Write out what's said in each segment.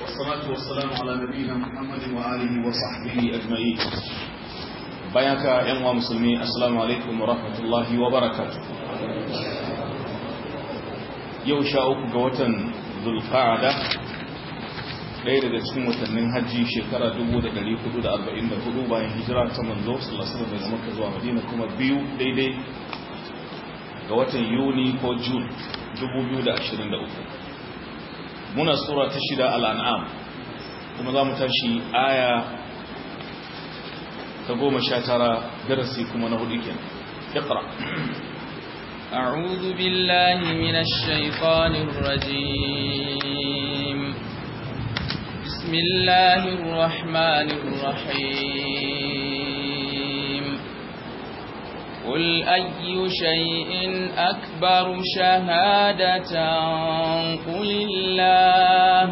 والصلاة والسلام على نبينا محمد وآله وصحبه أجمعين بياك يا مسلمين السلام عليكم ورحمة الله وبركاته yau sha uku ga watan zulfa'ada ɗaya daga cikin watannin hajji shekara 1444 bayan hijira ta manzo sallallahu daga makka zuwa madina kuma biyu daidai ga watan yuni ko june 2023 muna sura ta shida al'an'am kuma za mu tashi aya ta goma sha tara darasi kuma na hudu kenan iqra أعوذ بالله من الشيطان الرجيم بسم الله الرحمن الرحيم قل أي شيء أكبر شهادة قل الله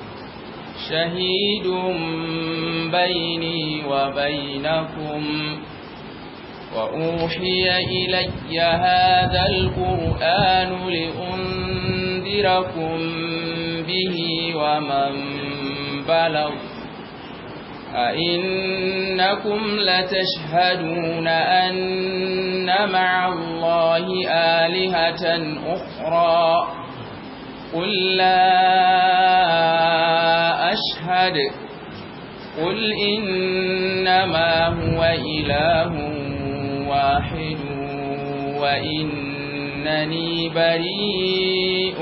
شهيد بيني وبينكم وأوحي إلي هذا القرآن لأنذركم به ومن بلغ أئنكم لتشهدون أن مع الله آلهة أخرى قل لا أشهد قل إنما هو إله واحد وإنني بريء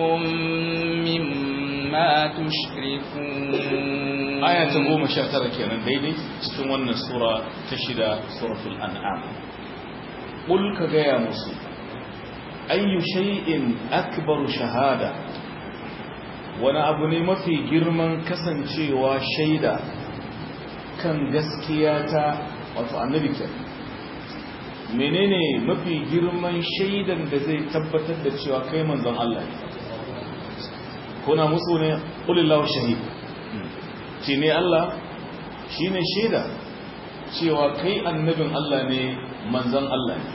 مما تشركون aya ta goma sha tara kenan daidai cikin wannan sura ta shida suratul an'am qul ka gaya musu ayyu shay'in akbaru shahada wani abu ne mafi girman kasancewa shaida kan gaskiya ta wato annabi kenan menene mafi girman shaidan da zai tabbatar da cewa kai manzon Allah ne kuna musu ne qulillahu shahid ce ne Allah shine shaida cewa kai annabin Allah ne manzon Allah ne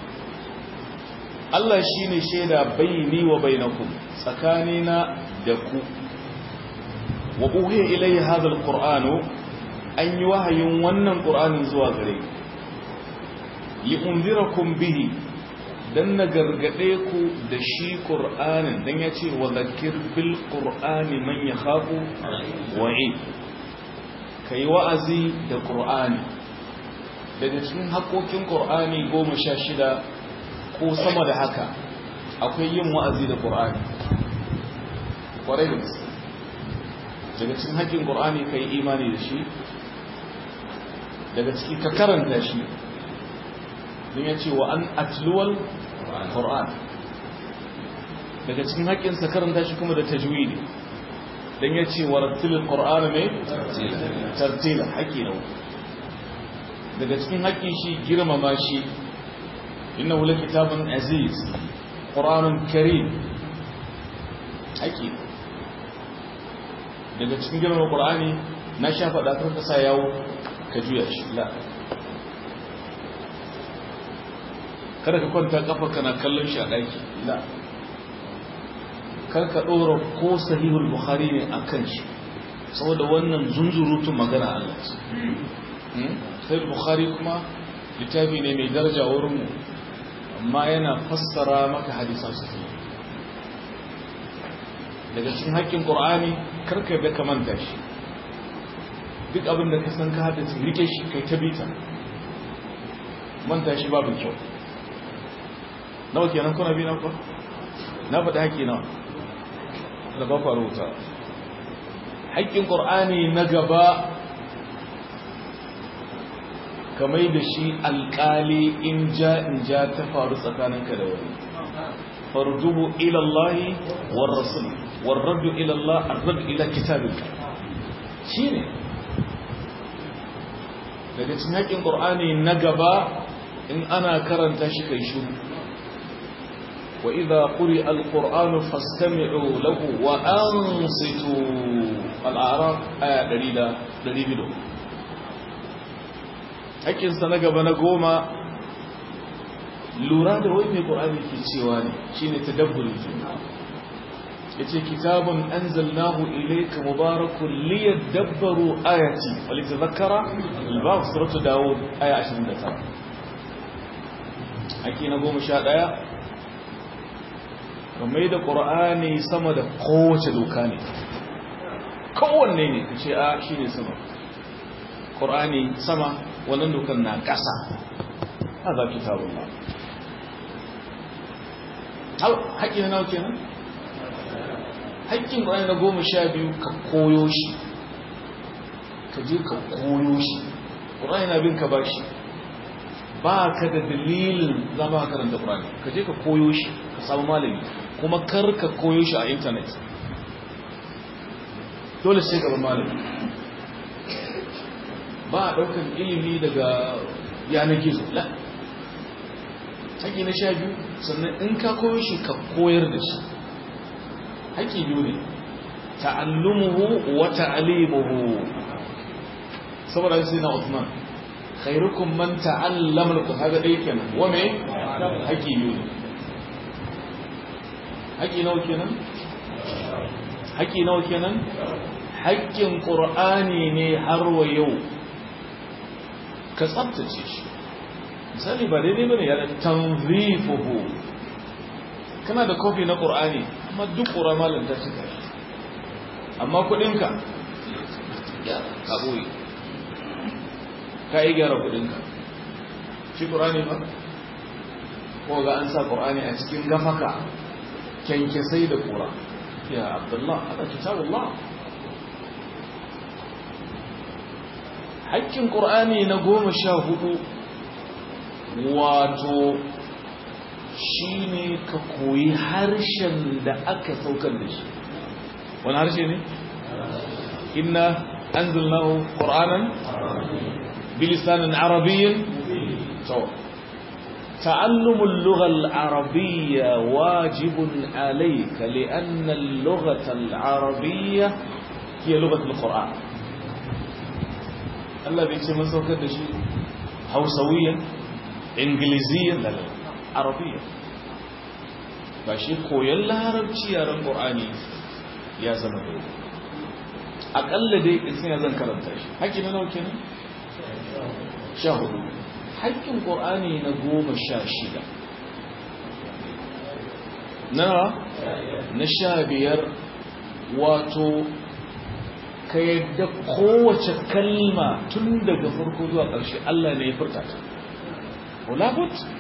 Allah shine shaida baini wa bainakum tsakanina da ku wa uhiya ilayya hadha alqur'anu an yi wahayin wannan qur'anin zuwa gare ku li'unzirakum bihi dan na gargade ku da shi qur'anin dan yace wa zakir bil qur'ani man yakhafu wa'i kai wa'azi da qur'ani daga cikin haƙoƙin qur'ani 16 ko sama da haka akwai yin wa'azi da qur'ani kwarai da daga cikin haƙƙin qur'ani kai imani da shi daga ciki ka karanta shi don ya ce wa an atluwal ƙor'an daga cikin haƙƙinsa karanta shi kuma da tajwidi don ya ce wa rattilin ƙor'an mai tartila haƙƙi na daga cikin haƙƙin shi girmama shi inna wula kitabun aziz ƙor'anun karim haƙƙi daga cikin girmama ƙor'ani na sha faɗa karka sa yawo ka juya shi la kada ka kwanta kafa kana kallon shi a ɗaki la kar ka ɗora ko sahihul bukhari ne a kan shi saboda wannan zunzurutun magana Allah ce sahihul bukhari kuma littafi ne mai daraja wurin mu amma yana fassara maka hadisan su daga cikin haƙƙin qur'ani kar ka da ka manta shi duk abin da ka san ka haddace rike shi kai ta bita manta shi babu kyau nawa kenan kuna bi na ku na faɗi haƙƙi nawa da ba ku rubuta haƙƙin ƙur'ani na gaba kamar da shi alƙali in ja in ja ta faru tsakaninka da wani farduhu ila Allah war rasul war raddu ila Allah ar-radd ila kitabillah shine daga cikin haƙƙin ƙur'ani na gaba in ana karanta shi kai shiru وإذا قرئ القرآن فاستمعوا له وأنصتوا الأعراف آية دليلة دليل hakkin sa na gaba na goma lura da wai mai ƙur'ani ke cewa ne shi ne tadabburi ke duk abin da ka san ka haddace rike shi kai ta bita manta shi babu kyau yace kitabun anzalnahu ilayka mubarakun liyadabbaru ayati wa litadhakkara al-bab suratu daud aya 29 ake na 11 kamar da qur'ani sama da kowace doka ne kowanne ne kace a shine sama qur'ani sama wannan dokan na ƙasa hada kitabullah haƙƙi na nawa kenan haƙƙin ƙwayar na goma sha biyu ka koyo shi ka je ka koyo shi ƙwayar na bin ka ba shi ba ka da dalilin zama karanta ƙwayar ka je ka koyo shi ka samu malami kuma kar ka koyo shi a intanet dole sai gaban malami ba a ɗaukar ilimi daga yanar gizo la haƙƙi na sha biyu sannan in ka koyo shi ka koyar da shi haƙƙi biyu ne ta'allumuhu wa ta'limuhu saboda sai na Uthman khairukum man ta'allama al-Qur'an dai kenan wa me haƙƙi biyu ne haƙƙi nawa kenan haƙƙi nawa kenan haƙƙin Qur'ani ne har wa yau ka tsaftace shi misali ba daidai bane ya da tanzifuhu kana da kofi na Qur'ani amma duk ƙura malin ta cika shi amma kudinka ya kaboyi ka yi gyara kudinka shi ƙurani ba ko ga an sa ƙurani a cikin gafaka kyankyasai da ƙura ya abdullah ana kitabullah haƙƙin ƙurani na goma sha hudu wato shi ne ka koyi harshen da aka saukar da shi wani harshe ne? inna an zulnahu ƙor'anan bilisanin arabiyyin to تعلم اللغة العربية واجب عليك لأن اللغة العربية هي لغة القرآن الله بيكسي من سوكر دشي هوسويا إنجليزيا لا لا عربية ba shi koyon larabci yaren ƙorani ya zama dole aƙalla dai isin ya zan karanta shi haƙƙi na nauke ne? sha hudu haƙƙin ƙorani na goma sha shida na na sha biyar wato ka yadda kowace kalma tun daga farko zuwa ƙarshe Allah ne ya furta ta wala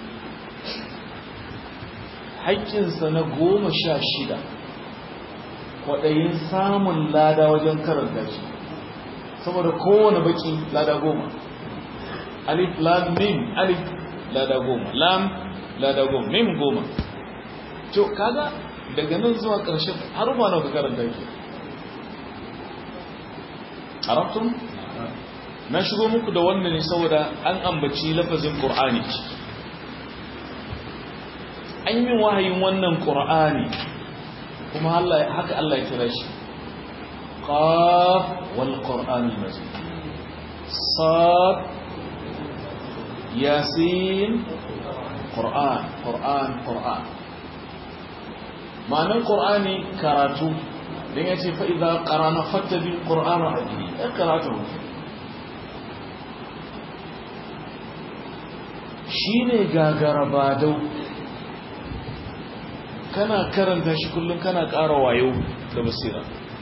haƙƙinsa na goma sha shida kwaɗayin samun lada wajen karanta shi saboda kowane baki lada goma alif lam mim alif lada goma lam lada goma mim goma to kaga daga nan zuwa ƙarshen har ba nawa ka karanta ke arabtum na shigo muku da wannan ne saboda an ambaci lafazin qur'ani an yi min wahayin wannan ƙura'ani kuma haka Allah ya kira shi qaf wal qur'anil majid sad yasin qur'an qur'an qur'an ma'anar qur'ani karatu dan yace fa idza qarana fattabi qur'ana hadi karatu shine gagara badau kana karanta shi kullum kana ƙara wayo da basira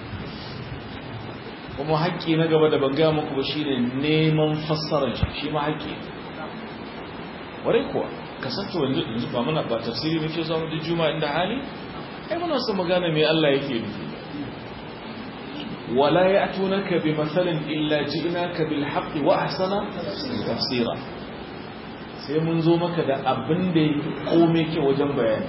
kuma haƙƙi na gaba da banga muku ba shine neman fassarar shi shi ma haƙƙi ware kuwa kasance wanda yanzu ba muna ba tafsiri muke zuwa mu da juma'a inda hali ai muna son magana me Allah yake nufi wala ya'tunaka bi masalin illa ji'naka bil haqqi wa ahsana tafsira sai mun zo maka da abin da yake komai ke wajen bayani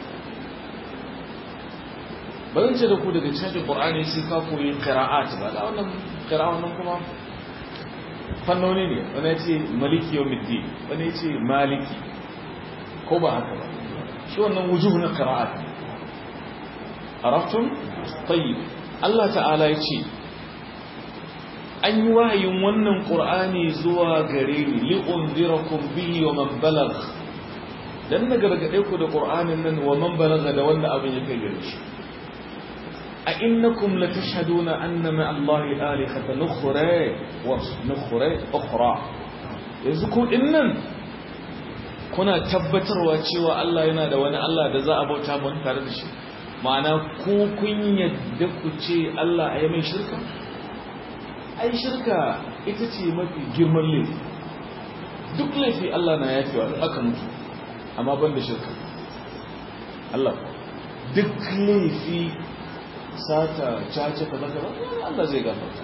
ba zan ce da ku daga cikin Qur'ani sai ka koyi qira'at ba da wannan qira'a wannan kuma fannoni ne wani ya ce maliki yawmiddin wani ya ce maliki ko ba haka ba shi wannan wujuh na qira'at araftum tayyib Allah ta'ala ya ce an yi wahayin wannan Qur'ani zuwa gare ni li unzirakum bihi wa man balagh dan na gargade ku da Qur'anin nan wa man balagha da wanda abin ya kai gare shi a innakum latashhaduna anna ma Allahi alihatan ukhra wa nukhra ukhra yanzu ku dinnan kuna tabbatarwa cewa Allah yana da wani Allah da za a bauta mun tare da shi ma'ana ku kun yadda ku ce Allah a yi mai shirka ai shirka ita ce mafi girman laifi duk laifi Allah na yafewa aka mutu amma ban da shirka Allah duk laifi sata cace kaza kaza Allah zai gafarta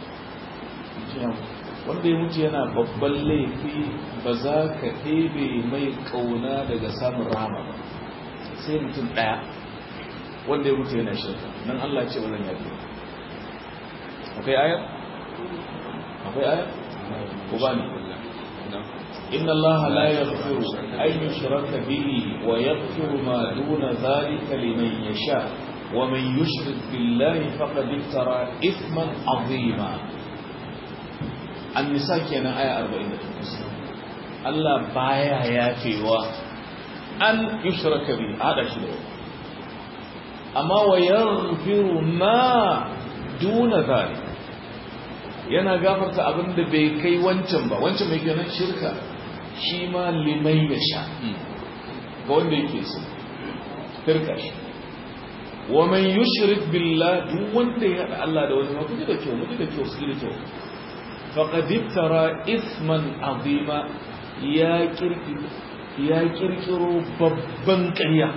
wanda ya mutu yana babban laifi ba za ka ɗebe mai ƙauna daga samun rama ba sai mutum ɗaya wanda ya mutu yana shirka nan Allah ce ba zan yafi akwai ayar? akwai ayar? ko ba ne? inna Allah la yaghfiru an yushraka bihi wa yaghfiru ma duna dhalika liman yasha wa man yushrik billahi faqad iftara ithman azima an-nisa kenan aya 48 Allah baya yafewa an yushraka bihi hada shi da amma wa yaghfiru ma duna dhalika yana gafarta abin da bai kai wancan ba wancan mai kenan shirka shi ma limai ya sha ga wanda yake so firka shi wa man yushrik billah duk wanda ya hada Allah da wani ma kuje da kyau kuje da kyau su da kyau faqad iftara ithman azima ya kirkiro ya kirkiro babban ƙarya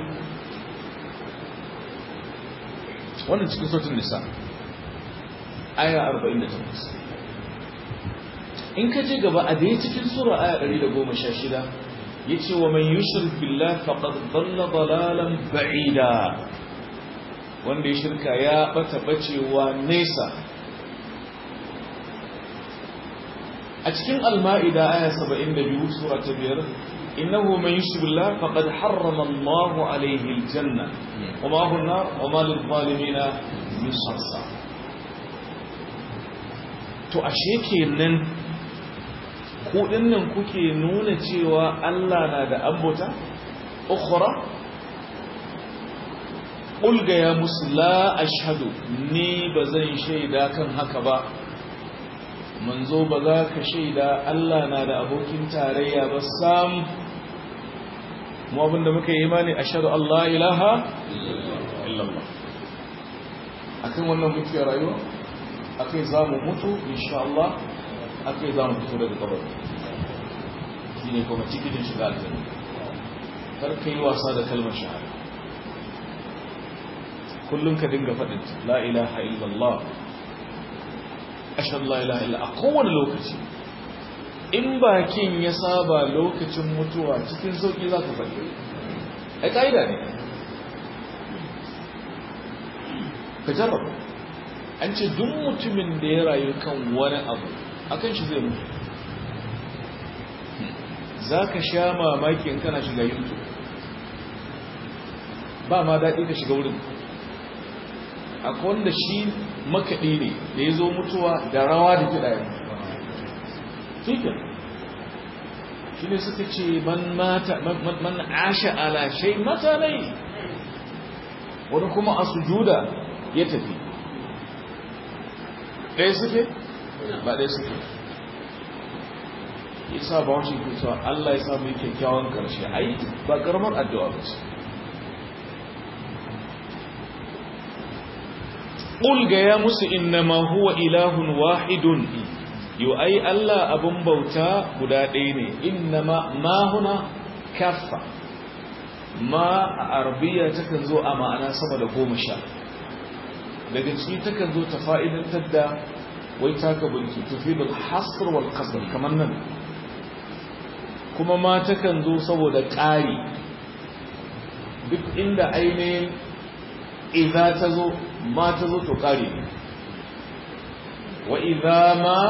wannan cikin sautin nisa aya 48 in ka je gaba a dai cikin sura aya 116 yace wa man yushrik billahi faqad dhalla dalalan ba'ida wanda ya shirka ya bata bacewa nesa a cikin al-ma'ida aya 72 sura ta 5 innahu man yushrik billahi faqad harrama Allahu alayhi al-janna wa ma huwa an-nar wa ma lil-zalimin min ansar to ashe kenan kudin nan kuke nuna cewa Allah na da ambota ukhra ulga ya musu la ashhadu ni bazan shaida kan haka ba manzo ba za ka shaida Allah na da abokin tarayya ba sam mu abinda muka yi imani ashhadu Allah ilaha illallah akan wannan muke rayuwa akai za mu mutu insha Allah akai za mu fito daga kabari shi ne kuma cikin shiga aljanna kar ka yi wasa da kalmar shahada kullum ka dinga faɗin la ilaha illallah ashhadu la ilaha illa a kowane lokaci in bakin ya saba lokacin mutuwa cikin sauki za ka faɗi ai ƙa'ida ne ka jarraba an ce duk mutumin da ya rayu kan wani abu akan shi zai mutu za ka sha mamaki in kana shiga youtube ba ma daɗi ka shiga wurin akwai wanda shi makaɗi ne da ya zo mutuwa da rawa da kiɗa ya fikin shi ne suka ce man asha ala shai mata nai wani kuma a sujuda ya tafi ɗaya suke ba ɗaya suke isa ba wacce ke cewa Allah ya samu kyakkyawan ƙarshe ai ba ƙaramar addu'a ba ce ƙulga ya musu innama huwa ilahun wahidun yau ai Allah abin bauta guda ɗaya ne innama ma huna kaffa ma a arabiya takan zo a ma'ana sama da goma sha daga ciki takan zo ta fa'idantar da wai taka bulki tufidul hasr wal qasr kamar nan kuma ma takan zo saboda ƙari duk inda ainihin idza ta zo ma ta zo to ƙari wa idza ma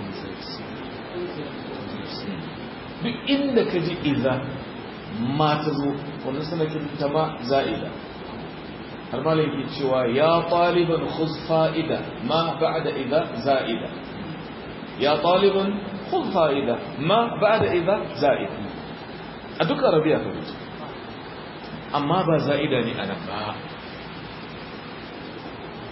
duk inda ka ji idza ma ta zo wani sanakin ta ma za'ida har ma ke cewa ya ɗaliban khuz fa'ida ma ba'da idza za'ida ya ɗaliban khuz fa'ida ma ba'da idza za'ida a duk arabiya ka wuce amma ba za'ida ne ana ba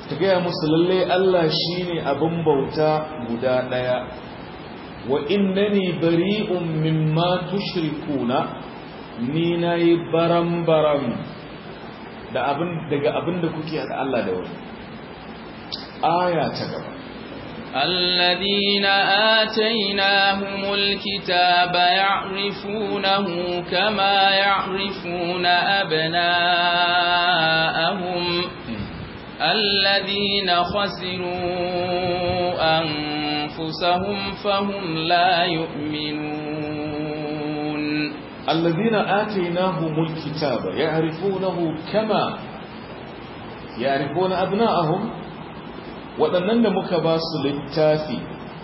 ta gaya musu lalle Allah shine abin bauta guda daya wa innani bari'un mimma tushrikuna ni nayi baram-baram da abin daga abin da kuke hada Allah da wani aya ta gaba الذين آتيناهم الكتاب يعرفونه كما يعرفون أبناءهم الذين خسروا أنفسهم فهم لا يؤمنون الذين آتيناهم الكتاب يعرفونه كما يعرفون أبناءهم waɗannan da muka ba su littafi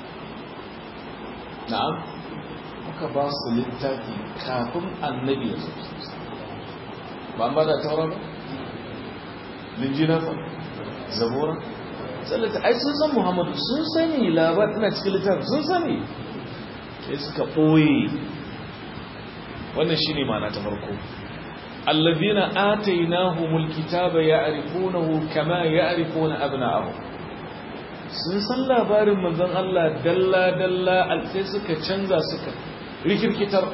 na'am muka ba su littafi kafin annabi ya zo ba ba da taura ba linjina fa zabura tsallata ai sun san muhammadu sun sani labar ina cikin littafi sun sani sai suka ɓoye wannan shi ne mana ta farko allazina atainahumul kitaba ya'rifunahu kama ya'rifuna abna'ahum sun san labarin manzon Allah dalla-dalla sai suka canza suka rikirkitar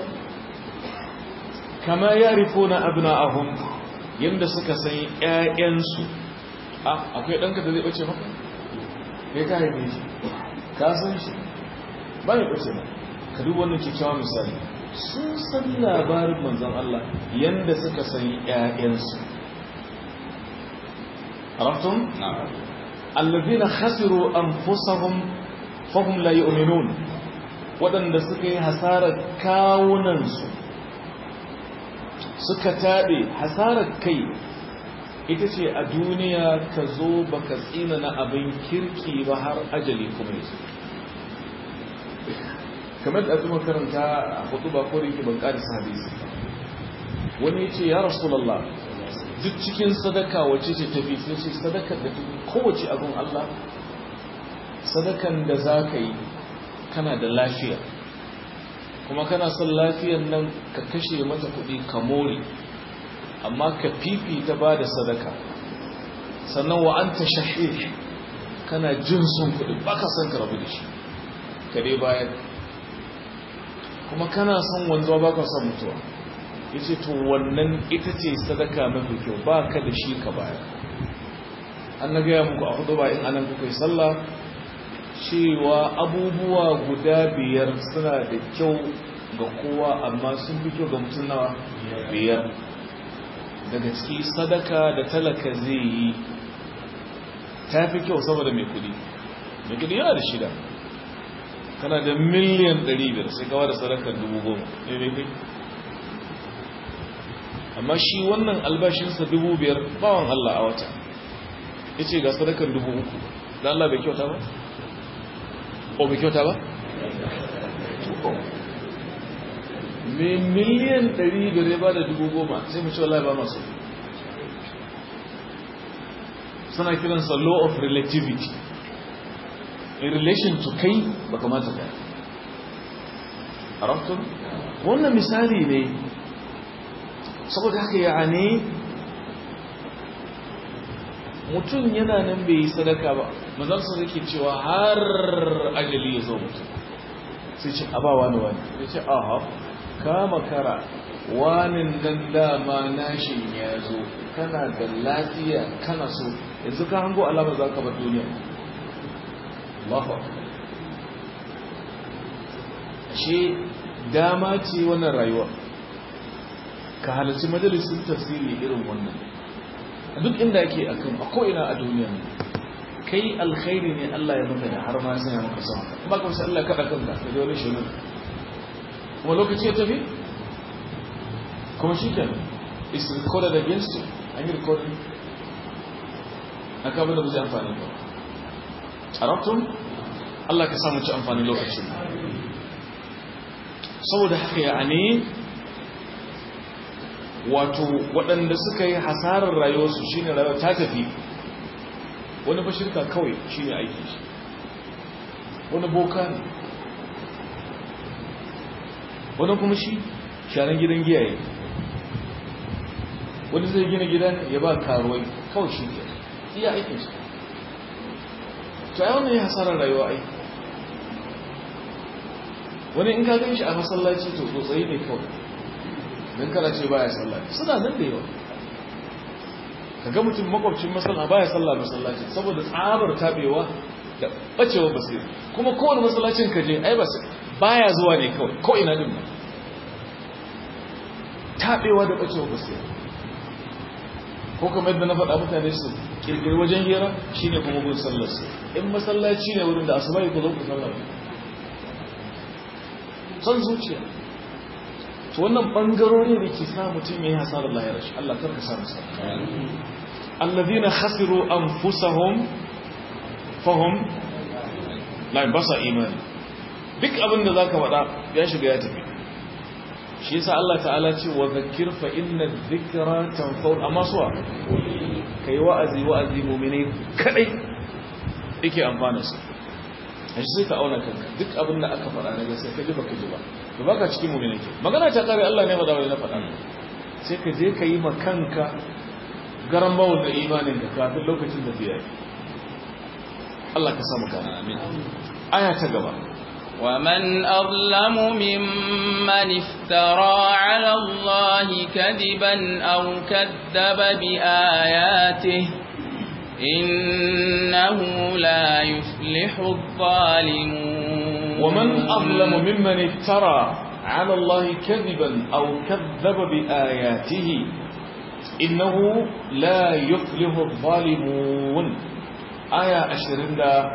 kama ya rifo na abna'ahum yadda suka san ‘ya'yansu a akwai ɗanka da zai ɓace maka? ya ka haife shi ka san shi ba ya ɓace ba ka duba wannan kyakkyawa misali sun san labarin manzon Allah yadda suka san ‘ya'yansu عرفتم؟ نعم الذين خسروا أنفسهم فهم لا يؤمنون waɗanda suka yi hasarar kawunansu suka taɓe hasarar kai ita ce a duniya ka zo ba ka tsina na abin kirki ba har ajali kuma yasu kamar da kuma karanta a hudu ba kori ki ban ƙarisa hadisi wani ce ya rasulallah duk cikin sadaka wacce ce tafi sai ce sadakar da tafi kowace abin Allah sadakan da za ka yi kana da lafiya kuma kana son lafiyan nan ka kashe mata kuɗi ka more amma ka fifita ba da sadaka sannan wa an ta shahih kana jin son kuɗi ba ka son ka rabu da shi ka dai bayan kuma kana son wanzuwa ba ka son mutuwa ya ce to wannan ita ce sadaka mafi kyau ba ka da shi ka baya an na gaya muku a hudu ba in anan kuka yi sallah cewa abubuwa guda biyar suna da kyau ga kowa amma sun fi kyau ga mutum nawa biyar daga ciki sadaka da talaka zai yi ta fi kyau saboda mai kudi mai kudi yana da shida kana da miliyan 500 sai kawo da sadakar 10,000 ne mai kai amma shi wannan albashinsa dubu biyar bawan Allah a wata ya ce ga sadakar dubu uku da Allah bai kyauta ba? o bai kyauta ba? mai miliyan ɗari biyar ba da dubu goma sai mu ce wallahi ba masu suna kiransa law of relativity in relation to kai ba kamata ka a wannan misali ne saboda haka ya ne mutum yana nan bai yi sadaka ba mazarsa zai cewa har ajali ya zo mutum sai ce abawa ne wani ya ce aha kama kara wani nan dama nashin ya zo kana da lafiya kana so yanzu ka hango alamar za ka bar duniya Allahu ashe dama ce wannan rayuwa ka halarci majalisun tafsiri irin wannan a duk inda ake akan a ko'ina a duniya kai alkhairi ne Allah ya maka da har ma sanya maka sama kuma ka wasu Allah kaɗa kanka da dole shi ne kuma lokaci ya tafi kuma shi ke is recorded against you an yi recording na kamar da ba zai amfani ba a rabtun Allah ka samu ci amfani lokacin saboda haka ya ne wato waɗanda suka yi hasarar rayuwarsu shi ne rayuwa ta tafi wani ba shirka kawai shi ne aiki shi wani boka ne wani kuma shi sharan gidan giyaye wani zai gina gida ya ba karuwai kawai shi ke iya aikin shi to ai wannan ya hasarar rayuwa ai wani in ka gan shi a masallaci to tsotsayi ne kawai don kana ce baya sallaci suna nan da yawa ka ga mutum makwabcin masalla baya sallah masallaci saboda tsabar tabewa da bacewa basira kuma kowane masallacin ka je ai ba baya zuwa ne kawai ko ina din ba tabewa da bacewa basira ko kamar yadda na faɗa mutane su kirkiri wajen hira shine kuma gun sallar su in masallaci ne wurin da asuba ku zo ku sallar son zuciya to wannan bangarori da ke sa mutum yayi hasarar lahirar shi Allah karka sa masa alladhina khasiru anfusahum fahum la basa imani duk abin da zaka faɗa ya shiga ya tafi shi yasa Allah ta'ala ce wa zakkir fa inna dhikra tanfa'u amma suwa kai wa'azi wa'azi mu'mini kadai yake amfana su a shi sai ka auna kanka duk abin da aka faɗa na gaskiya ka ji baka ji ba to baka cikin mu'mini ke magana ta kare Allah ne ba na faɗa sai ka je ka yi ma kanka garan bawul da imanin da kafin lokacin da biya Allah ka samu kana amin aya ta gaba ومن أظلم ممن افترى على الله كذبا أو كذب بآياته إنه لا يفلح الظالمون ومن أظلم ممن افترى على الله كذبا أو كذب بآياته إنه لا يفلح الظالمون آية أشرين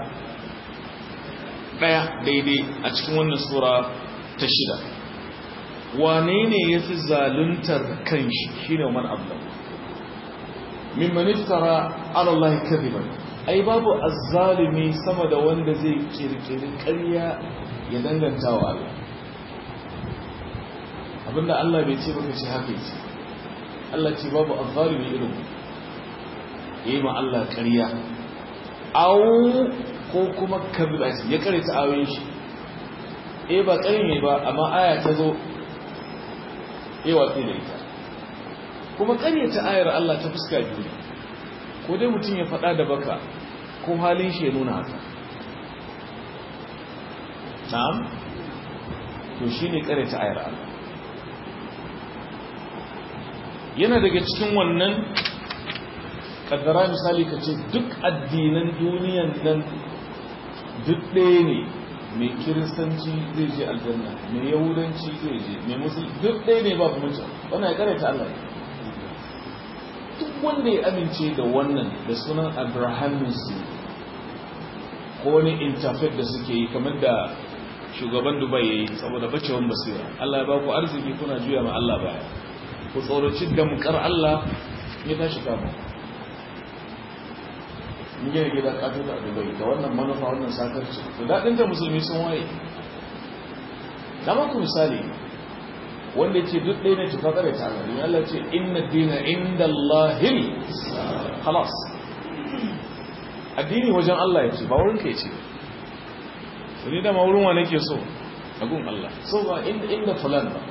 ɗaya daidai a cikin wannan sura ta shida wane ne ya fi zaluntar kanshi shi ne man ablam mimman iftara alallahi kadiban ai babu azzalimi sama da wanda zai kirkiri ƙarya ya danganta wa Allah abinda Allah bai ce baka ce haka ce Allah ce babu azzalimi irin yayi ma Allah ƙarya au ko kuma kabila ya kare ta ayoyin shi eh ba ƙarin ne ba amma aya ta zo eh watsi da ita kuma ƙarya ta ayar Allah ta fuska biyu ko dai mutum ya faɗa da baka ko halin shi ya nuna haka na'am to shine ƙarya ta ayar Allah yana daga cikin wannan kaddara misali ka ce duk addinan duniyan nan duk ɗaya ne mai kiristanci zai je aljanna mai yahudanci zai je mai musul duk ɗaya ne ba kuma wannan ya karanta Allah duk wanda ya amince da wannan da sunan abrahaminsu ko wani interfaith da suke yi kamar da shugaban dubai ya yi saboda bacewan basira Allah ya ba ku arziki kuna juya ma Allah baya ku tsoraci damkar Allah ya tashi kama in gina gida kato da dubai da wannan manufa wannan sakarci da daɗin da musulmi sun waye na maku misali wanda ce duk ɗaya ne tufa kare ta Allah Allah ce inna dina inda Allahil halas addini wajen Allah ya ce ba wurin ka ya ce wani dama wurin wa nake so a gun Allah so ba inda fulan ba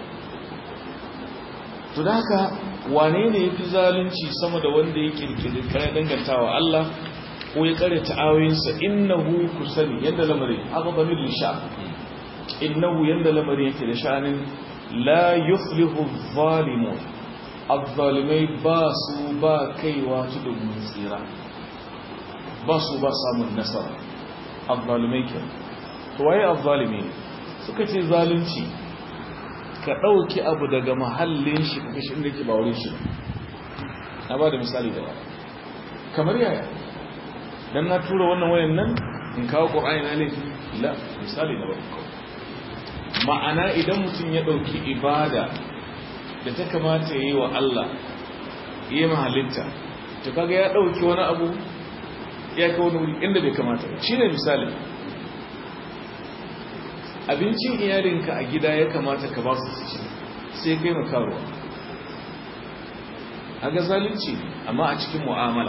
to da haka wane ne ya fi zalunci sama da wanda ya kirkiri kare dangantawa Allah ko ya kare ta'awoyinsa innahu kusani yadda lamarin haka zamir lisha innahu yadda lamarin yake da sha'anin la yuflihu zalimun azzalimai ba su ba kaiwa tudun tsira ba su ba samun nasara azzalimai ke to waye azzalimi suka ce zalunci ka ɗauki abu daga mahallin shi ka kashe inda ke ba wurin shi na ba da misali da ba kamar yaya dan na tura wannan wayan nan in kawo ƙur'ani na laifi la misali da ba ma'ana idan mutum ya ɗauki ibada da ta kamata ya yi wa Allah ya mahalitta ta kaga ya ɗauki wani abu ya kawo wani wuri inda bai kamata shi ne misali abincin iyalinka a gida ya kamata ka ba su su ci sai kai makaruwa a ga zalunci amma a cikin mu'amala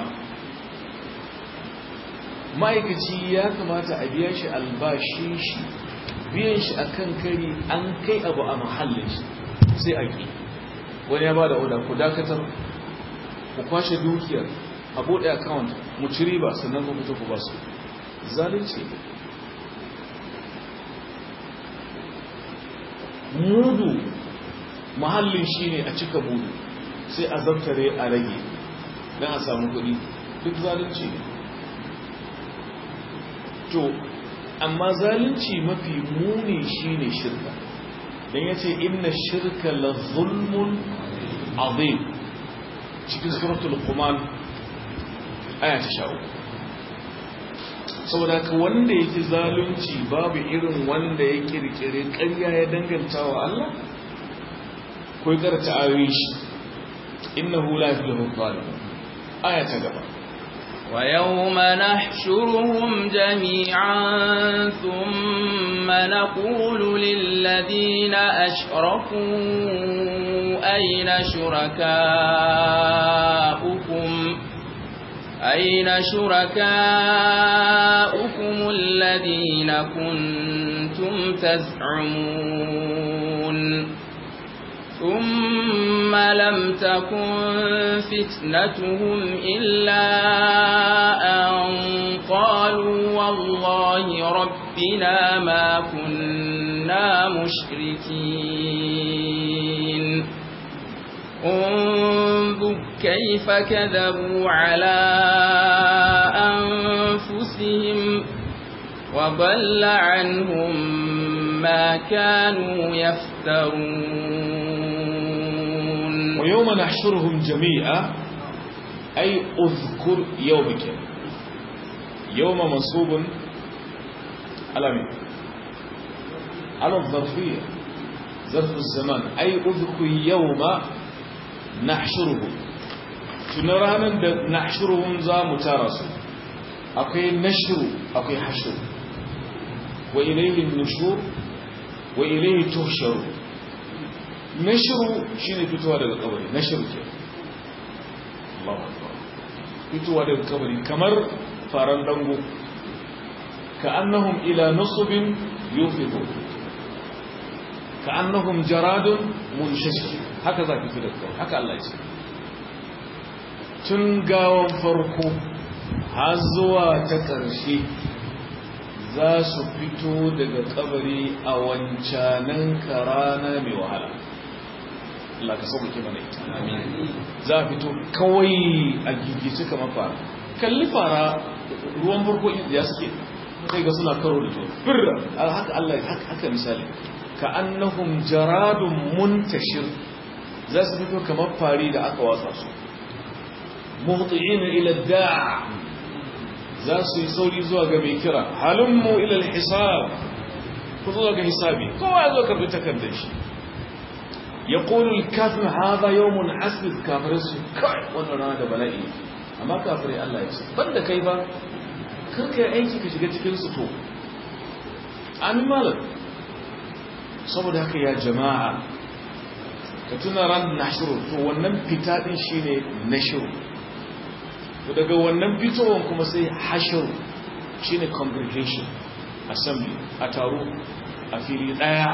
ma'aikaci ya kamata a biya shi albashin shi biyan shi akan kari an kai abu a mahallin shi sai a ƙi wani ya ba da oda ku dakatar ku kwashe dukiyar a buɗe account mu ci riba sannan ku fito ku ba su zalunci mudu mahallin shine a cika mudu sai a zartare a rage don a samu kuɗi duk zalunci ne to amma zalunci mafi muni shine shirka don ya ce inna shirka la zulmun azim cikin suratul kuman aya ta sha'u saboda ka wanda ya fi zalunci babu irin wanda ya kirkiri ƙarya ya danganta wa Allah ko ya karanta ayoyi shi innahu la yuflihu zalimun aya ta gaba ويوم نحشرهم جميعا ثم نقول للذين أشركوا أين شركاؤكم أين شركاؤكم الذين كنتم تزعمون ثم لم تكن فتنتهم إلا أن قالوا والله ربنا ما كنا مشركين انظر كيف كذبوا على أنفسهم وضل عنهم ما كانوا يفترون ويوم نحشرهم جميعا أي أذكر يومك يوم منصوب على مين على الظرفية ظرف الزمان أي أذكر يوم نحشرهم تنرانا نحشرهم ذا متارسوا أكي نشر أكي حشر وإليه النشور وإليه تحشر نشر شيء فتوى daga kabari nashru ke Allahu akbar fitowa daga kabari kamar faran dango ka'annahum ila nusbin yufidu ka'annahum jaradun munshashir haka za ki fito daga haka Allah ya ce tun gawan farko har zuwa ta ƙarshe za su fito daga kabari a wancanan karana mai wahala Allah ka sauƙaƙe mana ita za a fito kawai a gigice kamar fara kalli fara ruwan farko ya suke kai ga suna karo da juna birra haka Allah haka misali ka annahum jaradun muntashir za su fito kamar fari da aka watsa su muhti'ina ila da'a za su yi sauri zuwa ga mai kira halummu ila hisab ku zuwa ga hisabi kowa ya zo karbi takardar shi ya ƙoli kafin haza yawon asibit kafirai su kai wannan rana da bala'i amma kafirai Allah ya ce ban da kai ba karka yi aiki ka shiga cikin su to amin malam saboda haka ya jama'a ka tuna ran nashiru to wannan fita din shine nashiru to daga wannan fitowar kuma sai hashiru shine congregation assembly a taro a fili daya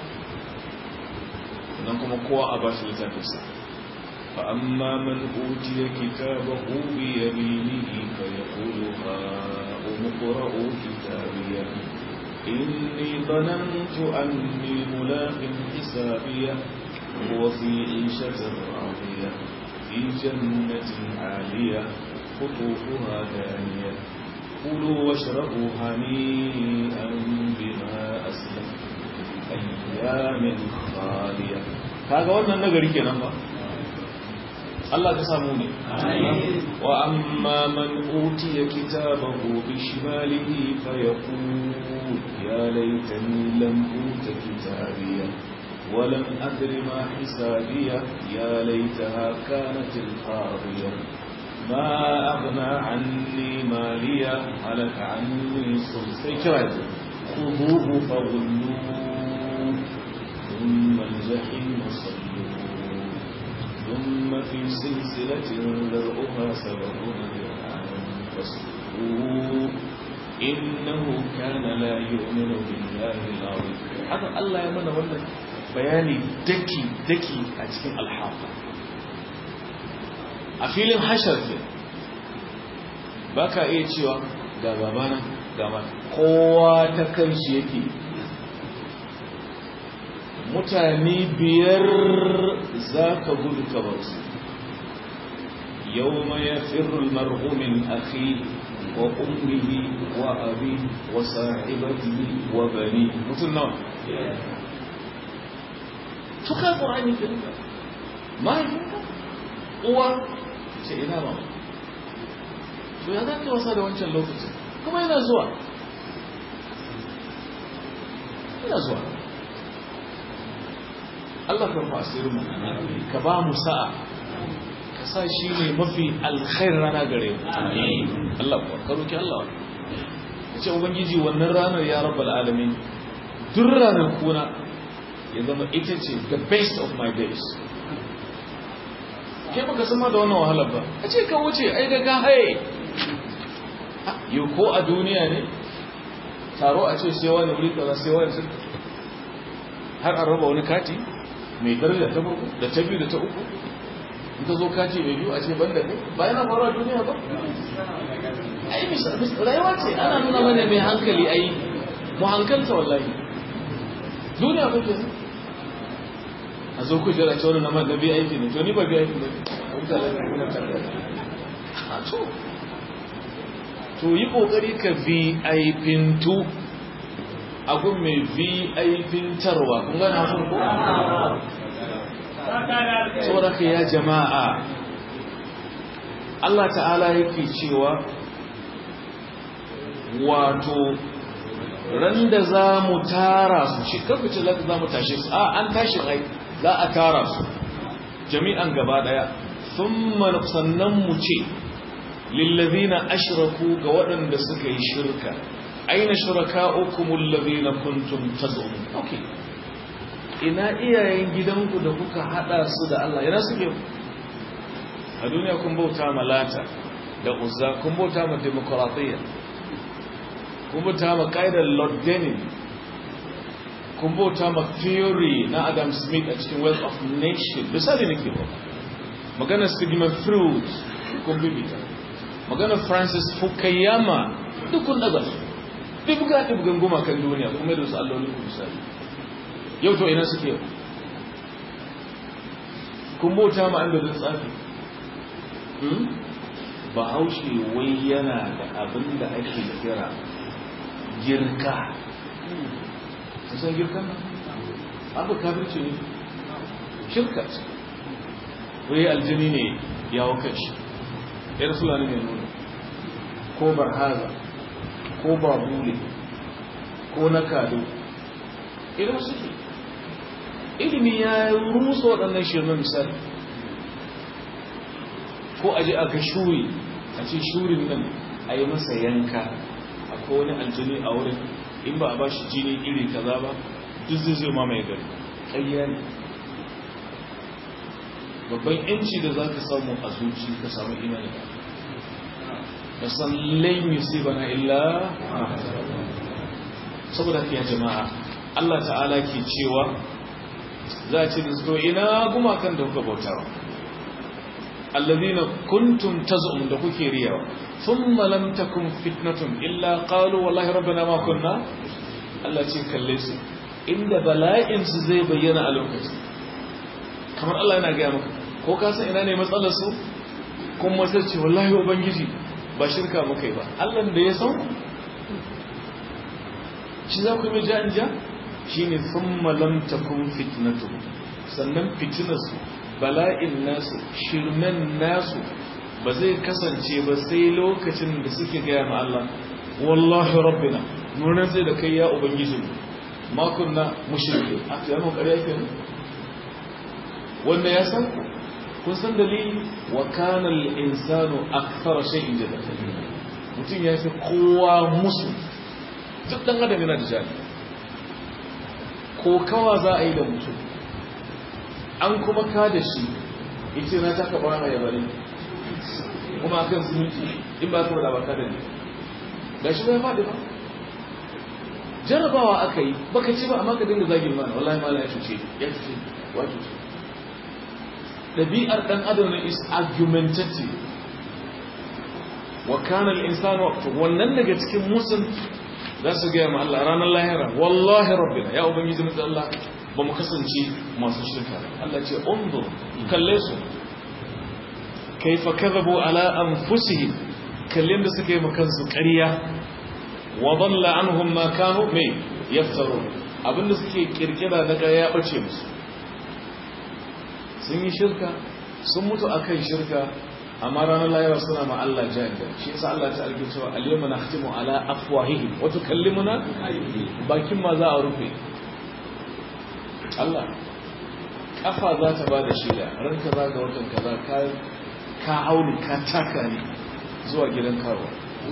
nan kuma kowa a bashi littafinsa fa amma man utiya kitabahu bi yaminihi fa yaqulu ha umqra'u kitabiya inni dhanantu anni mulaqin hisabiya huwa fi 'ishatin radiya fi jannatin 'aliya qutufuha daniyah كلوا واشربوا هنيئا بما أسلفتم أيام خالية kaga wannan nagari kenan ba Allah ka samu ne wa amma man utiya kitabahu bi shimalihi fa yaqul ya laitani lam uta kitabiya wa lam adri ma hisabiya ya laitaha kanat al-qadiya ما أغنى عني ماليا هلك عني سلسي كراجة خذوه فغلوه ثم الجحيم صلوه ثم في سلسلة ذرعها سبعون ذراعا فاسلكوه إنه كان لا يؤمن بالله العظيم هذا الله يمنى ولا بياني دكي دكي أتكين الحاقة a filin hashar ke ba ka iya cewa ga babana ga ma kowa ta kan shi yake mutane biyar za ka gudu ka bar su يوم يفر المرء من أخيه وأمه وأبيه وصاحبته وبنيه مثل نوع تقال قرآن الكريم ما يفرق قوة سيئنا ما to ya zaka wasa da wancan lokacin kuma yana zuwa yana zuwa Allah ka rufa asirin mu ka ba mu sa'a sa shi ne mafi alkhair rana gare mu Allah kuwa ka roki Allah ya ce ubangiji wannan ranar ya rabbal alamin duk ranar kuna ya zama ita ce the best of my days kai baka san ma da wannan wahalar ba a ce ka wuce ai da ka haye yau ko a duniya ne taro a ce sai wani wuri kaza sai wani har an raba wani kati mai daraja ta farko da ta biyu da ta uku in ka zo kaci mai biyu a ce banda kai ba yana faruwa duniya ba ai rayuwa ce ana nuna mana mai hankali ai mu hankalta wallahi duniya ba ke a zo ku jira cewa na man bi aiki ne to ni ba bi aiki ne a to to yi kokari ka vi aifintu a gun mai vi aifintarwa kun gana sun ko saboda ya jama'a Allah ta'ala yake cewa wato ran da za mu tara su shi kafice za mu tashi su a an tashi ai za a tara su jami'an gaba daya thumma sannan mu ce lillazina ashraku ga waɗanda suka yi shirka aina shuraka'ukumul ladina kuntum taz'umun okay ina iyayen gidanku da kuka hada su da Allah yana suke a duniya kun bauta ma lata da uzza kun bauta ma demokradiyya kun bauta ma ƙa'idar lord denning kun bauta ma theory na adam smith a cikin wealth of nation misali nake ba maganar sigmund freud kun bibita maganar francis fukuyama duk kun daga su ɗibga ɗibgan gumakan duniya kuma da su allolin ku misali yau to ina suke yau kun bauta ma an da tsafi ba haushe wai yana da abin da ake kira girka ta san girka nan abu kafirci ne shirka ce wai aljini ne ya wakar shi yar fulani mai nuna ko barhaza ko babule ko na kado irin suke ilimi ya rusa waɗannan shirme misali ko aje a ga shuri a ce shurin nan a yi masa yanka a wani aljini a wurin in ba a ba shi jini iri kaza ba duk zai zai mamaye gari ƙayya ne babban yanci da za ka samu a zuci ka samu imani da san lain bana illa saboda ya jama'a Allah ta'ala ke cewa za a ce da su ina gumakan da kuka bautawa allazina kuntum taz'um da kuke riyawa thumma lam takun fitnatun illa qalu wallahi rabbana ma kunna Allah ce kalle su inda bala'in su zai bayyana a lokacin kamar Allah yana gaya maka ko ka san ina ne matsalar su kuma sai ce wallahi ubangiji ba shirka muka yi ba Allah da ya san shi za ku yi ja in ja shine thumma lam takun fitnatu sannan fitinarsu bala'in nasu shirmen nasu ba zai kasance ba sai lokacin da suke gaya ma Allah wallahi rabbina nuna sai da kai ya ubangiji ma kunna mushriki a tuyanin ƙarya ke wanda ya san kun san dalili wa kana al-insanu akthara shay'in jadal mutum ya fi kowa musu duk dan adam yana da jani ko kawa za a yi da mutum an kuma ka da shi ita na taka bara mai yabari kuma akan zumunci in ba kuma da baka da ne ga shi bai faɗi ba jarabawa aka yi baka ci ba amma ka dinga zagin mana wallahi mala ya cuce ya cuce wa cuce ɗabi'ar ɗan adam ne is argumentative wa kana al-insanu wannan daga cikin musun za su ga ma Allah ranar lahira wallahi rabbina ya ubangiji mu Allah ba mu kasance masu shirka Allah ce undur kalle su kaifa kadhabu ala anfusihim kallin da suka yi makansu ƙarya wa dalla anhum ma kanu me yaftaru abinda suke kirkira na ƙarya ya bace musu sun yi shirka sun mutu akan shirka amma ranar lahira suna ma Allah jahil shi yasa Allah ta alƙi cewa al-yawma nakhtimu ala afwahihim wa tukallimuna bakin ma za a rufe Allah kafa za ta bada shaida ranka za ga watan kaza ka ka hauni ka taka ne zuwa gidan karo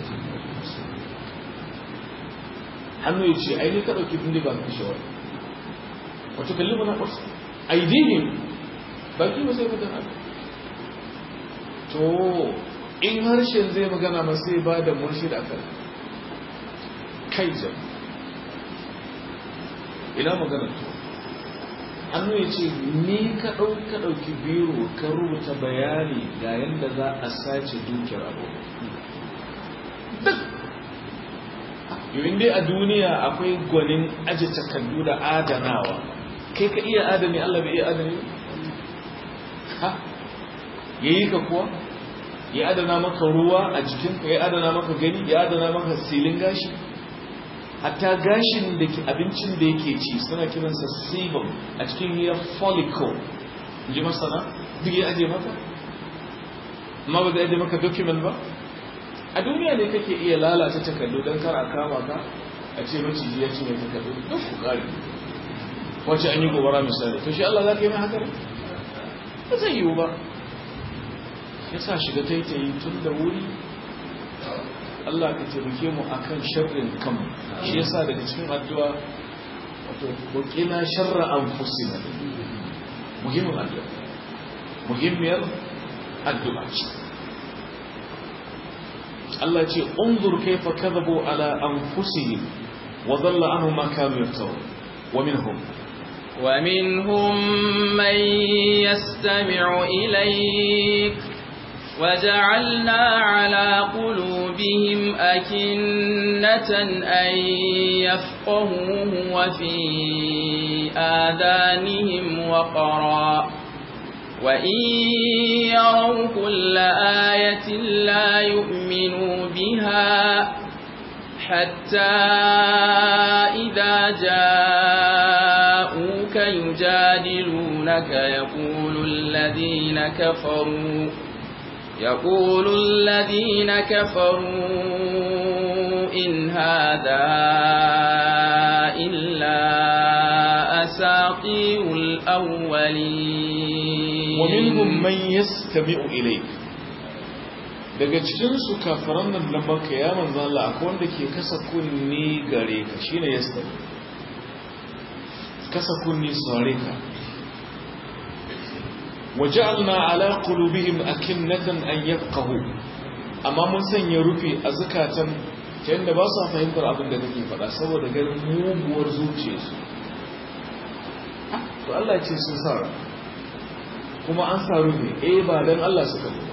hannu ya ce ai ne ka dauki bindiga ka kashe wani wa tukallimuna aidihim baki ba sai magana to in harshen zai magana ma sai ba da murshi da aka kai jam ina magana to hannu ya ce ni ka ɗauka ɗauki biro ka rubuta bayani ga yadda za a sace dukiyar abu duk yawin dai a duniya akwai gwanin aji takardu da adanawa kai ka iya adani allah bai iya adani ha ya yi ka kuwa ya adana maka ruwa a jikinka ya adana maka gani ya adana maka silin gashi hatta gashin da ke abincin da yake ci suna kiransa sebum a cikin ya follicle ji masana duk ya aje maka amma ba zai aje maka document ba a duniya ne kake iya lalata takardu don kar a kama ka a ce maciji ya cinye takardu duk ku kare wacce an yi gobara misali to shi Allah za ka yi mai haka ne ba zai yiwu ba ya sa shiga taitayi tun da wuri Allah ka taimake mu akan sharrin kan shi yasa daga cikin addu'a wato wakina sharra anfusina muhimmin addu'a muhimmiyar addu'a ce Allah ce unzur kaifa kadhabu ala anfusihim wa dhalla anhum ma kanu yaftarun wa minhum ومنهم من يستمع إليك وجعلنا على قلوبهم أكنة أن يفقهوه وفي آذانهم وقرا وإن يروا كل آية لا يؤمنوا بها حتى إذا جاءوك يجادلونك يقول الذين كفروا يقول الذين كفروا إن هذا إلا أساطير الأولين ومنهم من يستمع إليك daga cikinsu kafaran nan da maka ya manzo Allah akwai wanda ke kasa kunni gare ka shine yastami kasa kunni sare ka وجعلنا على قلوبهم أكنة أن يفقهوا amma mun sanya rufi a zukatan ta yadda ba su fahimtar abin da kake faɗa saboda ganin muguwar zuciyarsu to Allah ce sun sa kuma an sa rufi eh ba don Allah suka ba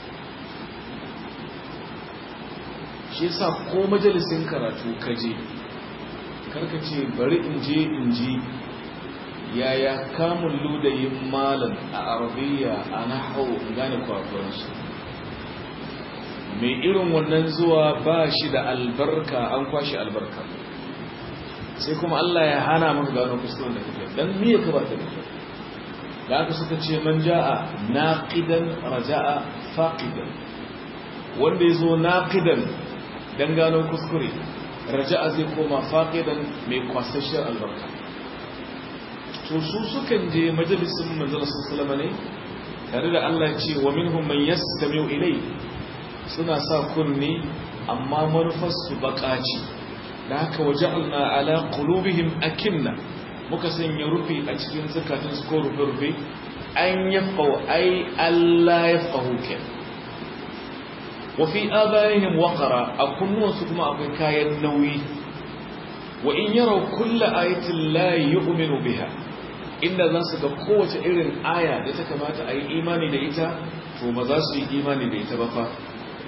shi yasa ko majalisin karatu kaje karka ce bari in je in ji yaya kamun ludayin malam a arabiya a nahau gane kwakwansu mai irin wannan zuwa ba shi da albarka an kwashe albarka sai kuma Allah ya hana maka gano kuskuren da kake dan miye ka ba ta da da aka suka ce man ja'a naqidan raja'a faqidan wanda yazo naqidan dan gano kuskure raja'a zai koma faqidan mai kwasashen albarka to su sukan je majalisin manzala sallama ne tare da Allah ce wa minhum man yastami'u ilay suna sa kunni amma manufar su bakaci da haka waja'alna ala qulubihim akinna muka sanya rufi a cikin zakatun su ko rufe rufe an yafqahu ai Allah yafqahu ke wa fi abaihim waqara a kunnuwansu kuma akwai kayan nauyi wa in yaraw kullu ayatin la yu'minu biha inda za su ga kowace irin aya da ta kamata a yi imani da ita to ba za su yi imani da ita ba fa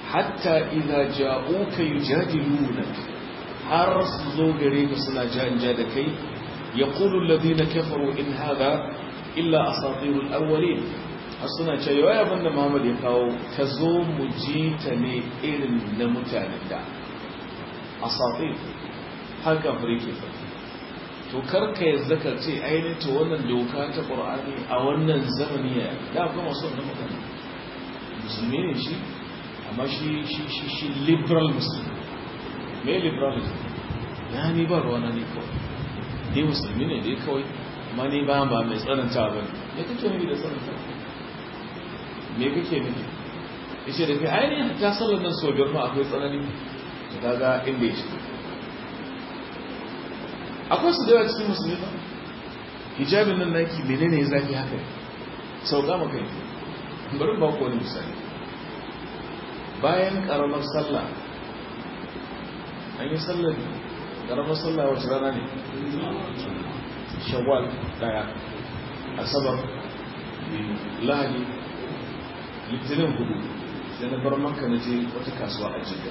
hatta idza ja'uka yujadilunak har su zo gare ka suna janja da kai yaqulu alladhina kafaru in hadha illa asatirul awwalin har suna cewa ya abinda Muhammad ya kawo ka zo mu ji ta ne irin na mutanen da asatir haka fure fa to karka ya zaka ce ainihin to wannan doka ta qur'ani a wannan zamani ya da kuma son na mutane musulmi ne shi amma shi shi shi shi liberal muslim me liberalism ya ni ba ruwana ne kawai dai musulmi ne dai kawai amma ni ba ba mai tsananta ba ne me kake nufi da tsananta me kake nufi yace da kai ainihin ta sallar nan so biyar ma akwai tsanani to kaga inda ya shiga akwai su da yawa cikin musulmi ba hijabin nan naki menene ya zafi haka sauka maka yi bari ba ku wani misali bayan karamar sallah an yi sallar karamar sallah wacce rana ne shawwal daya asabar lahadi litinin hudu sai na bar maka na je wata kasuwa a jidda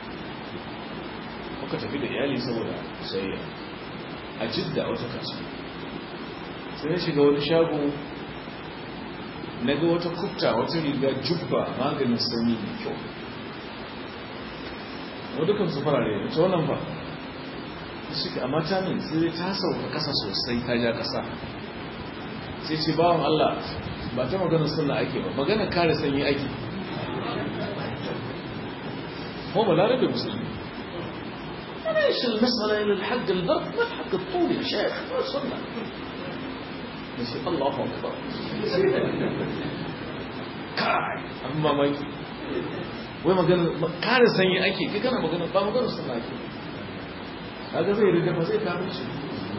muka tafi da iyali saboda sayayya a jidda wata kasuwa sai na shiga wani shago na ga wata kubta wata riga jubba maganin sanyi mai kyau wadukan su farare da ta wannan ba shi ka amma ta min sai ta sauka kasa sosai ta ja kasa sai ce bawan Allah ba ta magana sunna ake ba magana kare sanyi ake ko ba larabe musulmi ليش المسألة إلى الحق البرد ما الحق الطول يا شيخ ما سنة الله أكبر كاي أما ما يجي wai magana kare sanyi ake kai kana magana ba magana sunna ake kaga zai rida ba zai kare shi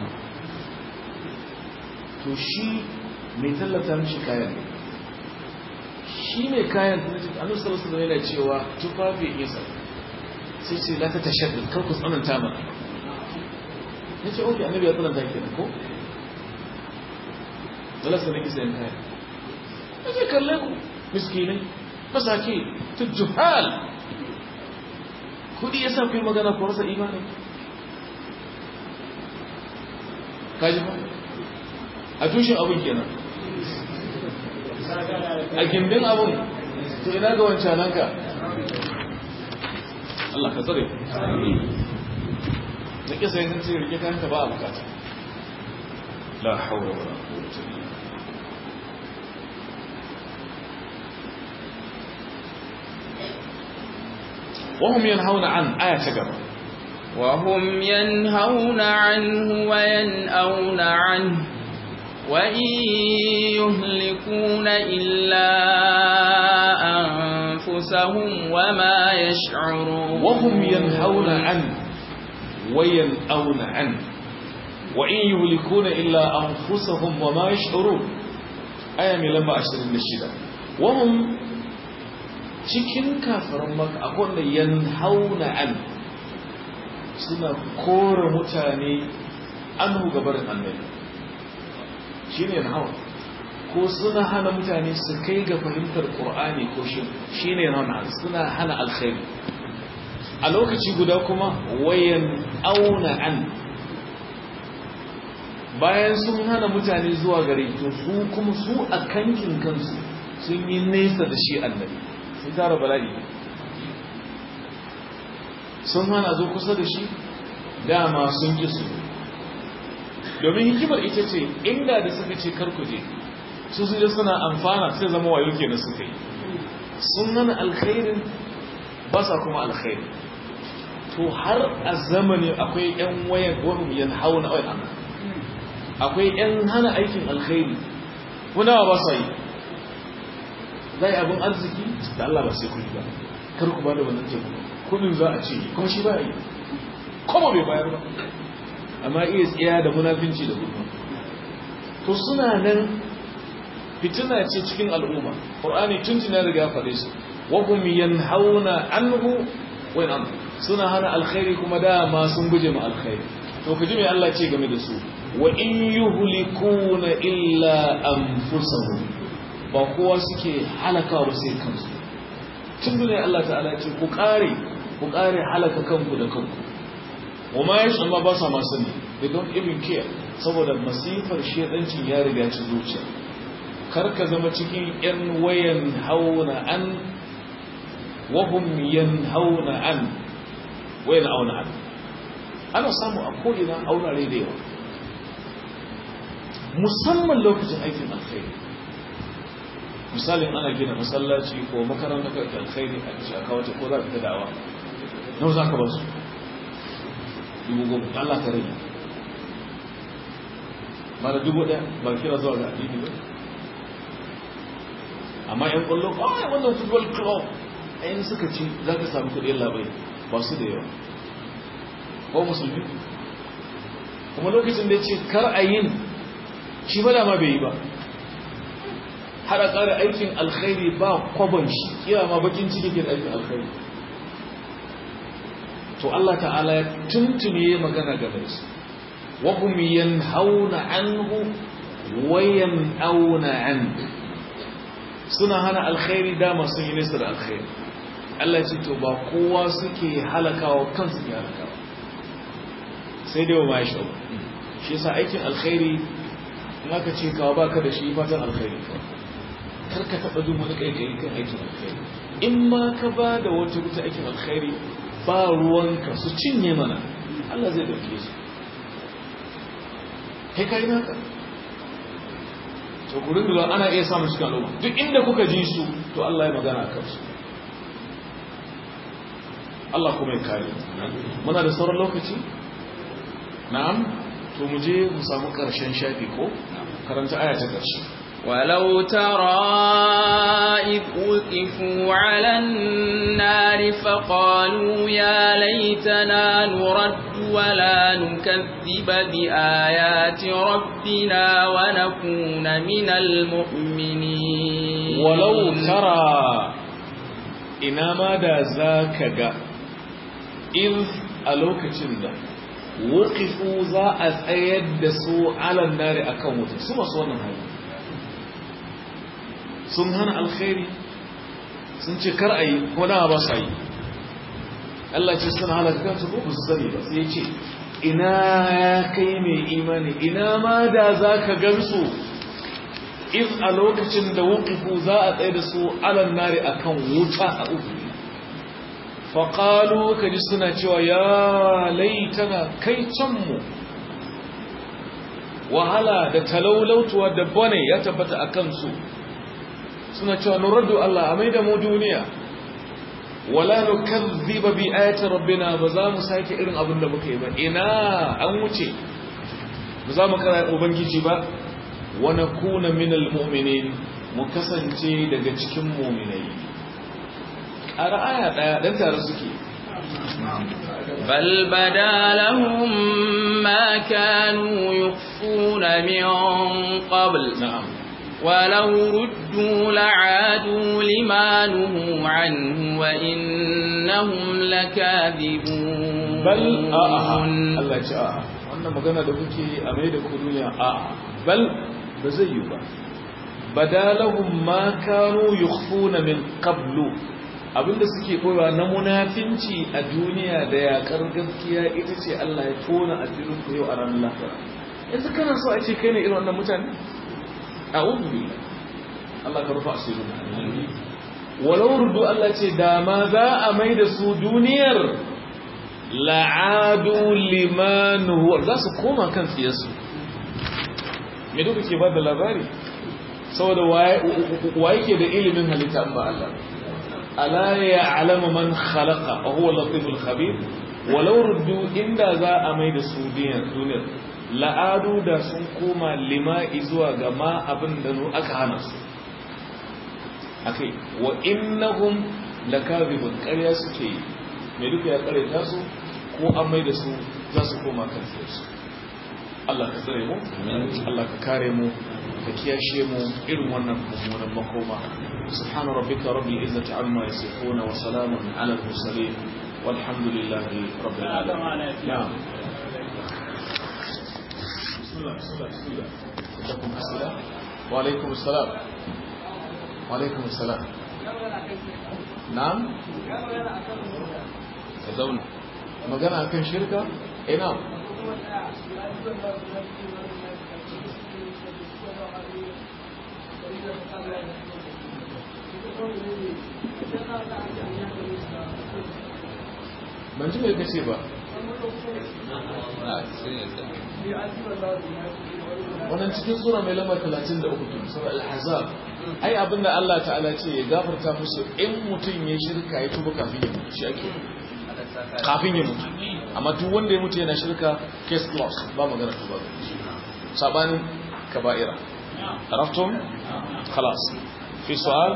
to shi mai tallata mishi kayan shi mai kayan da annabi sallallahu alaihi wasallam yana cewa tufafi isa sai ce la ta tashaddud kar ku tsananta mana yace oke annabi ya tsananta kenan ko dole sai nake sayan kaya yace kalle ku miskinai masaki tujuhal kudi yasa ku magana ku rasa imani kaji ba a tushen abin kenan a gindin abin to ina ga wancananka Allah ka tsare na kisa yin ce rike kanka ba a bukata la haura wala quwwata illa وهم ينهون عن آية تقرأ وهم ينهون عنه وينأون عنه وإن يهلكون إلا أنفسهم وما يشعرون وهم ينهون عنه وينأون عنه وإن يهلكون إلا أنفسهم وما يشعرون آية من لما أشتري النشيدة وهم cikin kafiran maka akwai wanda yanhauna an suna kore mutane anhu gabarin annabi shine yanhauna ko suna hana mutane su kai ga fahimtar qur'ani ko shi shine yanhauna suna hana alkhairi a lokaci guda kuma wayan auna an bayan sun hana mutane zuwa gare to su kuma su a kankin kansu sun yi nesa da shi annabi sun tara bala'i sun hana zo kusa da shi dama sun ki su domin hikimar ita ce inda da suka ce karkuje su su suna amfana sai zama wayo ke na suka yi sun hana alkhairin ba sa kuma alkhairi to har a zamani akwai yan wayan wani yan hau na wayan akwai yan hana aikin alkhairi kunawa ba sa yi zai abin arziki da Allah ba sai kudi ba kar ku ba da wannan teku kudin za a ce kuma shi ba yi kuma bai bayar ba amma iya tsiya da munafinci da gulma to suna nan fitina ce cikin al'umma qur'ani tun tuna riga faɗe su wa hum yanhauna anhu wa yan suna hana alkhairi kuma dama sun guje ma alkhairi to kaji me Allah ce game da su wa in yuhlikuna illa anfusahum ba kowa suke halakawa ba sai kansu tun duniya Allah ta'ala ce ku kare ku kare halaka kanku da kanku wa ma yashi amma ba sa ma sani they don't even care saboda masifar shedancin ya riga ci zuciya kar ka zama cikin yan wayan hauna an wa hum yanhauna an wayan auna an ana samu a ko'ina aurare da yawa musamman lokacin aikin alkhairi misalin ana gina masallaci ko makarantar alkhairi a cikin akawata ko za ka ta dawa nau za ka ba su dubu goma Allah ka rage ba da dubu ɗaya ba kira zuwa ga addini ba amma yan kwallo a wannan football club ayin suka ci za ka samu kuɗin labai ba su da yawa ko musulmi kuma lokacin da ya ce kar a yin shi ba dama bai yi ba har a ƙara aikin alkhairi ba kwabon shi kira ma bakin ciki ke da aikin alkhairi to Allah ta'ala ya tuntune magana game da su wa hum yanhauna anhu wa yan'auna an suna hana alkhairi dama sun yi nesa da alkhairi Allah ce to ba kowa suke halakawa kansu ke halakawa sai dai wa ma shi shi yasa aikin alkhairi in aka ce kawo baka da shi fatan alkhairi kar ka taba jin wani kai kan aikin alkhairi in ma ka ba da wata wuta aikin alkhairi ba ruwanka su cinye mana Allah zai dauke su kai kai naka to ku rinda ana iya samun cikin al'umma duk inda kuka ji su to Allah ya magana a kansu Allah kuma ya kare muna da sauran lokaci na'am to mu je mu samu karshen shafi ko karanta aya ta karshe ولو ترى إذ وقفوا على النار فقالوا يا ليتنا نرد ولا نكذب بآيات ربنا ونكون من المؤمنين ولو ترى إنما دا ذاك إذ ألوك تنده wukifu za a tsayar da su alan nare a kan wuta su masu wannan hali sun hana alkhairi sun ce kar a yi ko dama ba su yi Allah ce suna halaka kansu ko ba su sani ba sai ce ina ya kai mai imani ina ma da za ka gansu in a lokacin da wukifu za a tsaye da su alan nare a kan wuta a uku faƙalu ka ji suna cewa ya laitana kai canmu wahala da talaulautuwa da bane ya tabbata a kansu suna cewa nuraddu Allah a mai da mu duniya wala nukazziba bi ayati rabbina ba za mu sake irin abin da muka yi ba ina an wuce ba za mu kara ubangiji ba wa nakuna minal mu'minin mu kasance daga cikin mu'minai a ra'aya ɗaya ɗan tare suke بل بدا لهم ما كانوا يخفون من قبل na'am ولو ردوا لعادوا لما نهوا عنه وإنهم لكاذبون bal a'a Allah ce a'a wannan magana da kuke a mai da ku duniya a'a bal ba zai yi ba badalahum ma kanu yukhfuna min qablu abinda suke koyawa na munafinci a duniya da yakar gaskiya ita ce Allah ya tona asirin ku yau a ranar lafiya yanzu kana so a ce kai ne irin wannan mutane a'udhu billah Allah ka rufa asirin walau rudu Allah ce da ma za a mai da su duniyar la'adu limanuhu za su koma kan tsiyarsu me duka ke ba da labari saboda waye ke da ilimin halitta ba Allah ala ya alama man khalaqa wa huwa latiful khabir walau ruddu inda za a mai da su duniyar la'adu da sun koma lima zuwa ga ma abin da aka hana su akai wa innahum lakazibun ƙarya suke yi mai duka ya ƙareta su ko an mai da su za su koma kan su Allah ka tsare mu Allah ka kare mu ka kiyashe mu irin wannan mummunan makoma subhana rabbika rabbil izzati amma yasifuna wa salamun ala al mursalin walhamdulillahi rabbil alamin na'am bismillah bismillah bismillah lakum assalam wa alaikum assalam wa alaikum assalam na'am ka zauna magana akan shirka eh na'am ban ji mai kace ba a sai ya sa wannan cikin sura mai lamba 33 tun sura al-ahzab ai abinda Allah ta'ala ce ya gafarta musu in mutum ya shirka ya tuba kafin ya mutu shi ake kafin ya mutu amma duk wanda ya mutu yana shirka case closed ba magana tuba ga shi sabanin kaba'ira عرفتم خلاص في سؤال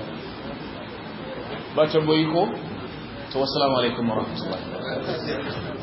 ba tambayi ko to assalamu alaikum warahmatullahi